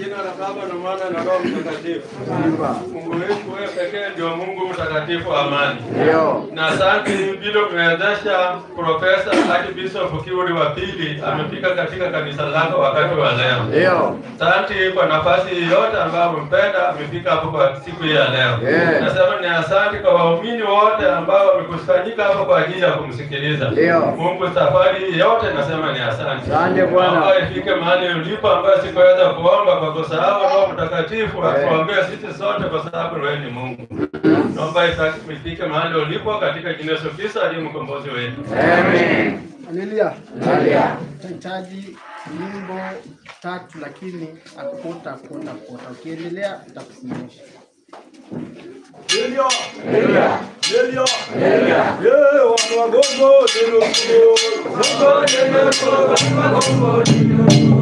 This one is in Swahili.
jina la Baba na Mwana na Roho Mtakatifu. Mungu wetu wewe pekee ndio Mungu mtakatifu wa amani. Ndio. Na asante vile umewezesha Profesa Archbishop Kiuri wa pili amefika katika kanisa lako wakati wa leo. Ndio. Asante kwa nafasi yote ambayo umempenda amefika hapo kwa siku hii ya leo. Yeah. Nasema ni asante kwa waumini wote ambao wamekusanyika hapo kwa ajili ya kumsikiliza. Ndio. Mungu safari hii yote nasema ni asante. Asante Bwana. Naomba ifike mahali ulipo ambayo sikuweza kuomba kwa kusahau Roho Mtakatifu Yeah. atuombee sisi sote kwa sababu wewe ni Mungu. Naomba isa- ifike mahali ulipo katika jina la Yesu Kristo aliye mkombozi wetu. Amen. Haleluya. Haleluya. Tutahitaji nyimbo tatu, lakini akukuta akukuta akukuta. Ukiendelea itakusimamisha. Haleluya. Haleluya. Eh, wana wagongo, neno kuu. Wagongo, neno kuu, wana wagongo, neno kuu.